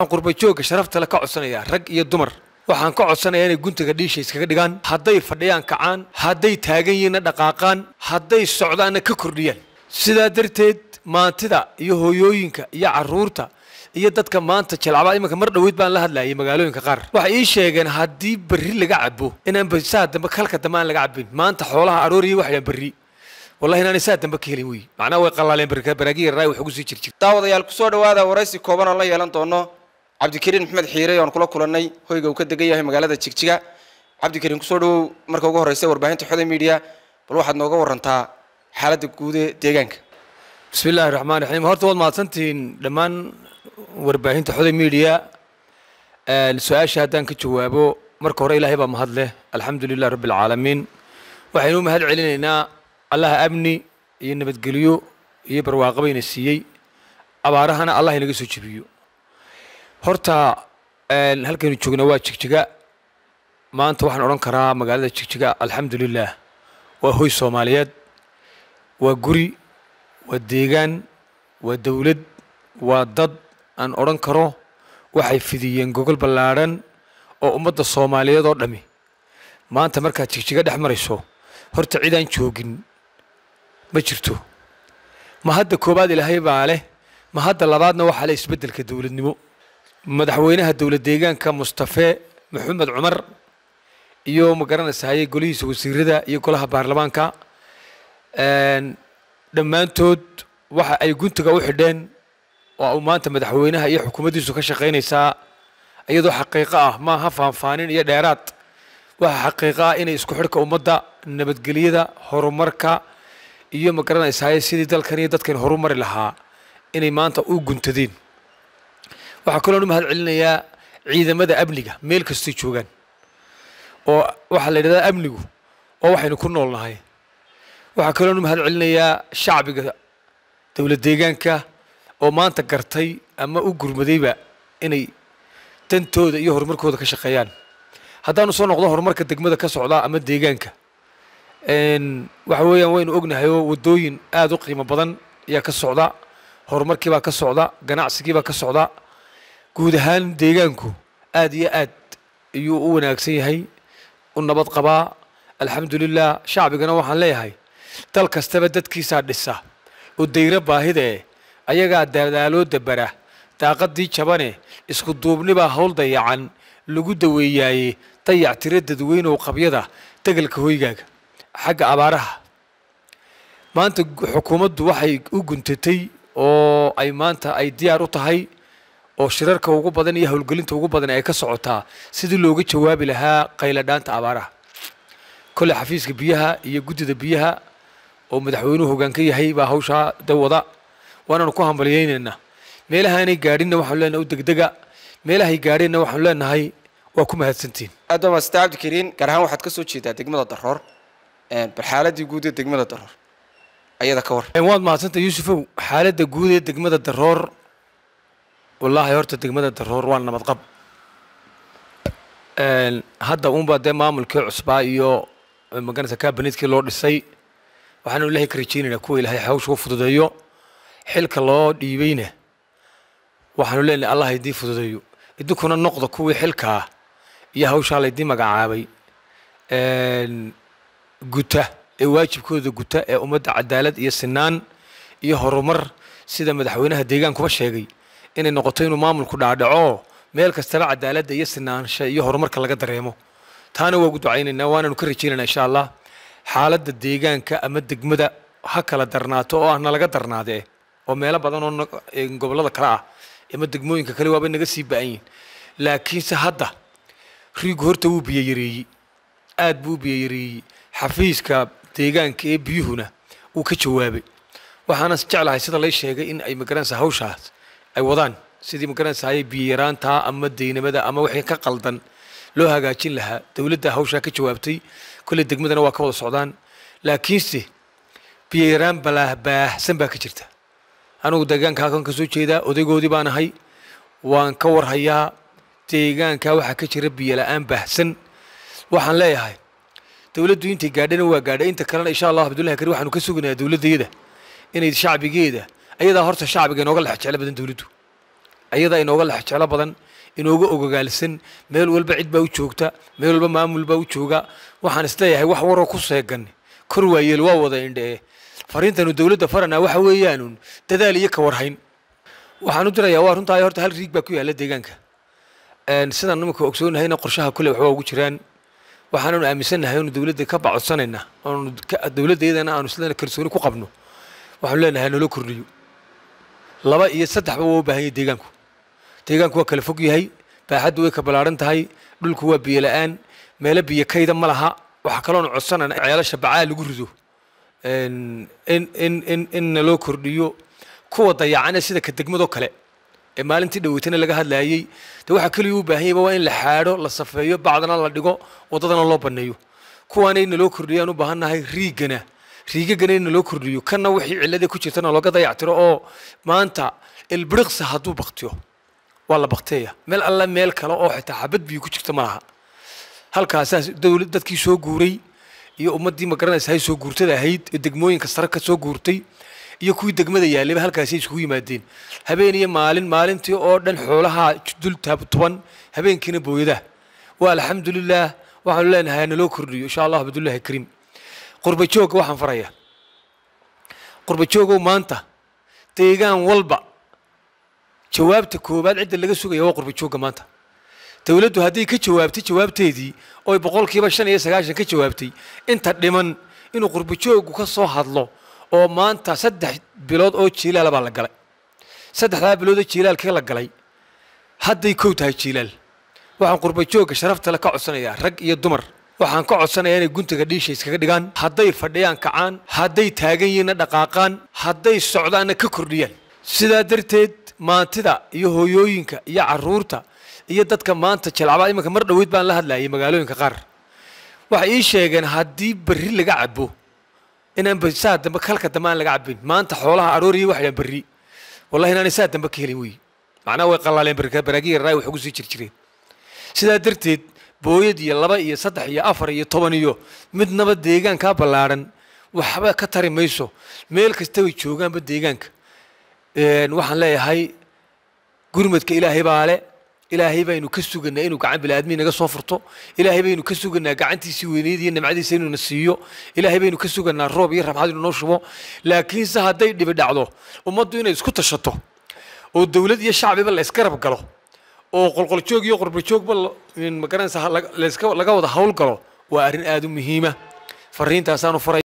qurbajoogga sharafta le ka codsanayaa rag iyo dumar waxaan ka codsanayaa inay guntiga dhiisha iskaga dhigaan hadday fadhiyaan kacaan hadday taagan yihiinna dhaqaaqaan hadday socdaanna ka kordhiyaan sidaa darteed maantida iyo hooyooyinka iyo caruurta iyo dadka maanta jalcabaa iminka mar dhoweyd baan la hadlayay magaalooyinka qaar waxay ii sheegeen haddii berri laga cabo inaan saa dambe kalka dambe aan laga cabin maanta xoolaha arooriya waxay dhahan berri wallahi inaanay saa dambe ka helin wey macnaha way qalaaleen baraagi yarraa wax ugu sii jirjir daawadayaal kusoo dhawaada waraysi kooban oo la yeelan doono cabdikariin maxmed xiire oon kula kulannay hoyga uu ka degan yahay magaalada jigjiga cabdikariin kusoo dhawow marka ugu horreysa warbaahinta xoda media bal waxaad nooga warantaa xaaladda guud ee deegaanka bismi illaahi raxmaan raxiim horta waad mahadsantihiin dhammaan warbaahinta xoday media su-aasha haddaan ka jawaabo marka hore ilaahay baa mahad leh alxamdu lilah rabbi alcaalamiin waxaynu u mahad celinaynaa allaha amni iyo nabadgelyo iyo barwaaqabayna siiyey abaarahana allah inaga soo jebiyo horta halkaynu joogna waa jigjiga maanta waxaan odhan karaa magaalada jigjiga alxamdu lilah waa hoy soomaaliyeed waa guri waa deegaan waa dowlad waa dad aan odhan karo waxay fidiyeen gogol ballaadhan oo ummadda soomaaliyeed oo dhami maanta markaad jigjiga dhex marayso horta cidaan joogin ma jirto ma hadda koowaad ilaahay baa leh ma hadda labaadna waxaa leh isbeddelka dowladnimo madaxweynaha dowlad deegaanka mustafe maxamed cumar iyo ma garanaysahaye golihiisa wasiirada iyo golaha baarlamaanka dhammaantood waxa ay guntiga u xidheen oo uu maanta madaxweynaha iyo xukuumaddiisu ka shaqaynaysaa iyadoo xaqiiqo ah maaha faanfaanin iyo dheeraad waxa xaqiiqo ah inay isku xidhka ummadda nabadgelyada horumarka iyo ma garanaysahaye sidii dalkan iyo dadkan horumari lahaa inay maanta u guntadeen waxaa kaloon u mahad celinayaa ciidamada amniga meel kastay joogaan oo waxaa la yidhahdaa amnigu oo waxaynu ku nool nahay waxaa kaloon u mahad celinayaa shacbiga dowlad deegaanka oo maanta gartay ama u gurmadayba inay dantooda iyo horumarkooda ka shaqeeyaan haddaanu soo noqdo horumarka degmada ka socda ama deegaanka waxa weeyaan waynu ognahay oo waddooyin aada u qiimo badan ayaa ka socda horumarkiibaa ka socda ganacsigiibaa ka socda guud ahaan deegaanku aad iyo aad ayuu u wanaagsan yahay u nabad qabaa alxamdulilah shacbigana waxaan leeyahay dal kastaba dadkiisaa dhisa oo dayro baahidee ayagaa dadaaloo dabara daaqadii jabane isku duubnibaa howl dayacan lagu daweeyaaye dayac tiro dadweynow qabyada degalka hoygaaga xagga abaaraha maanta xukuumaddu waxay u guntatay oo ay maanta ay diyaar u tahay oo shirarka ugu badan iyo howlgelinta ugu badan ay ka socotaa sidii looga jawaabi lahaa qayladhaanta abaaraha kolley xafiiska biyaha iyo guddida biyaha oo madaxweynuhu hoggaan ka yahay baa hawshaa dawada waanaanu ku hambalyaynaynaa meelahaanay gaadhinna waxaanu leenahay u degdega meelahay gaadheenna waxaanu leenahay waa ku mahadsantihin aad baa maasita cabdikariin gaar ahaan waxaad ka soo jeedaa degmada daroor bal xaaladii guud ee degmada daroor ayada ka war waad mahadsantay yuusufow xaaladda guud ee degmada daroor wallaahi horta degmada daroor waa nabad qab hadda uunbaa dee maamulkii cusbaa iyo maganaysa kabanitkii loo dhisay waxaanu ilaahay ka rajaynaynaa kuwa ilaahay hawsha u fududeeyo xilka loo dhiibayna waxaanu leenahay allah idiin fududeeyo idinkuna noqda kuwii xilkaa iyo hawshaa laydiin magacaabay guta ee waajibkooda guta ee ummadda cadaalad iyo sinaan iyo horumar sida madaxweynaha deegaankuba sheegay inay noqoto inuu maamulku dhaadhaco meel kastaba cadaaladda iyo sinaansha iyo horumarka laga dareemo taana waa ugu ducaynaynaa waanaanu ka rajaynaynaa insha allah xaaladda deegaanka ama degmada ha kala darnaato oo ahna laga darnaadee oo meelo badan oo gobollada kale ah ama degmooyinka kale waaba naga sii ba-an yihin laakiinse hadda riigu horta wuu biyo yareeyey aad buu u biyo yareeyey xafiiska deegaanka ee biyuhuna wuu ka jawaabay waxaana jeclahay sida lay sheegay in ay magaranaysa hawshaas ay wadaan sidii magaranaysahay biyo yaraanta ama deynamada ama wixii ka qaldan loo hagaajin lahaa dowladda hawshaa ka jawaabtay kolley degmadana waa ka wada socdaan laakiinse biyo yaraan balaahbaahsan baa ka jirta anugu deegaanka halkan ka soo jeedaa odaygoodii baan ahay waan ka warhayaa deegaanka waxaa ka jira biyo la-aan baahsan waxaan leeyahay dowladdu intay gaadhana waa gaadhay inta kalena insha allah abdullahi kari waxaanu ka suganayaa dowladdayada inay shacbigeeda ayadaa horta shacbiga inooga lex jeclo badan dowladdu ayadaa inooga lex jeclo badan inooga ogogaalsan meel walba cid baa u joogta meel walba maamul baa u jooga waxaan isleeyahay wax waroo ku seegan kor waayeel waa wada indhee fariintanu dowladda faranaa waxa weeyaanun dadaal iyo ka warhayn waxaan u dirayaa waa runtaa horta hal riig baa ku yaalla deegaanka sidaan nimanka ogsoonnahayna qorshaha kule waxbaa ugu jiraan waxaananu aaminsannahay oonu dowladda ka bacodsanayna oonu dowladdeedana aanu isleena kalsooni ku qabno waxaanu leenahay naloo kordhiyo laba iyo saddexba waa u baahan yahay deegaanku deegaanku waa kala fog yahay baaxaddu way ka ballaaran tahay dhulku waa biyo la'aan meelo biyo kayda ma laha waxaa kaloonu codsanayna ceelasha bacaa lagu rido in in in in naloo kordhiyo kuwa dayacana sida ka degmadoo kale ee maalintii dhaweytana laga hadlaayey de waxaa keliya u baahan yayba waa in la xaadho la safeeyo bacdana la dhigo waddadana loo banneeyo kuwaana in naloo kordhiyo aan u baahannahay riigana riigagana in naloo kordhiyo kanna wixii cilladii ku jirtana looga dayactiro oo maanta ilbiriqsa hadduu baktiyo waa la bakteeya meel alla meel kale oo xitaa xabad biyo ku jirta ma laha halkaasaas dowlad dadkii soo guuray iyo ummaddii ma garanaysa hay soo guurtada ahayd ee degmooyinka sare ka soo guurtay iyo kuwii degmada yaallayba halkaasay isugu yimaadeen habeen iyo maalin maalintii oo dhan xoolaha dul tuban habeenkiina booyadaha waa alxamdulilaah waxaanu leenahay naloo kordhiyo insha allah abdullahi kariim qurba joogga waxaan farayaa qurba joogow maanta deegaan walba jawaabta koowaad cidda laga sugaya waa qurba joogga maanta dowladdu hadday ka jawaabtay jawaabteedii oy boqolkiiba shan iyo sagaashan ka jawaabtay inta dhiman inuu qurba jooggu ka soo hadlo oo maanta saddex bilood oo jiilaala baa la galay saddexdaa bilood oo jiilaalkii la galay hadday kow tahay jiilaal waxaan qurba joogga sharaftale ka codsanayaa rag iyo dumar waxaan ka codsanayaa inay guntiga dhiisha iskaga dhigaan hadday fadhiyaan kacaan hadday taagan yihiinna dhaqaaqaan hadday socdaanna ka kordhiyaan sidaa darteed maantida iyo hooyooyinka iyo carruurta iyo dadka maanta jalcabaa iminka mar dhoweyd baan la hadlayay magaalooyinka qaar waxay ii sheegeen haddii berri laga cabo inaan saa dambe kalka dambe aan laga cabin maanta xoolaha arooriya waxay dhahan berri wallahi inaanay saa dambe ka helin wey macnaha way qalaaleen baraagiya raay wax ugu sii jir jireen sidaa darteed booyad iyo laba iyo saddex iyo afar iyo toban iyo midnaba deegaankaa ballaadhan waxba ka tari mayso meel kasta way joogaanba deegaanka waxaan leeyahay gurmadka ilaahay baa le ilaahay baynu ka suganaa inuu gacan biniaadmi naga soo furto ilaahay baynu ka suganaa gacantiisii weyneyd iyo nimcadiisa inuuna siiyo ilaahay baynu ka suganaa roob iyo rabxad inuu noo shubo laakiinse hadday dhibi dhacdo ummaddu inay isku tashato oo dowlad iyo shacbiba la isgarab galo oo qolqoljoog iyo qorbajoogba magaranaysa laga wada hawl galo waa arrin aada u muhiima fariintaasaanu faray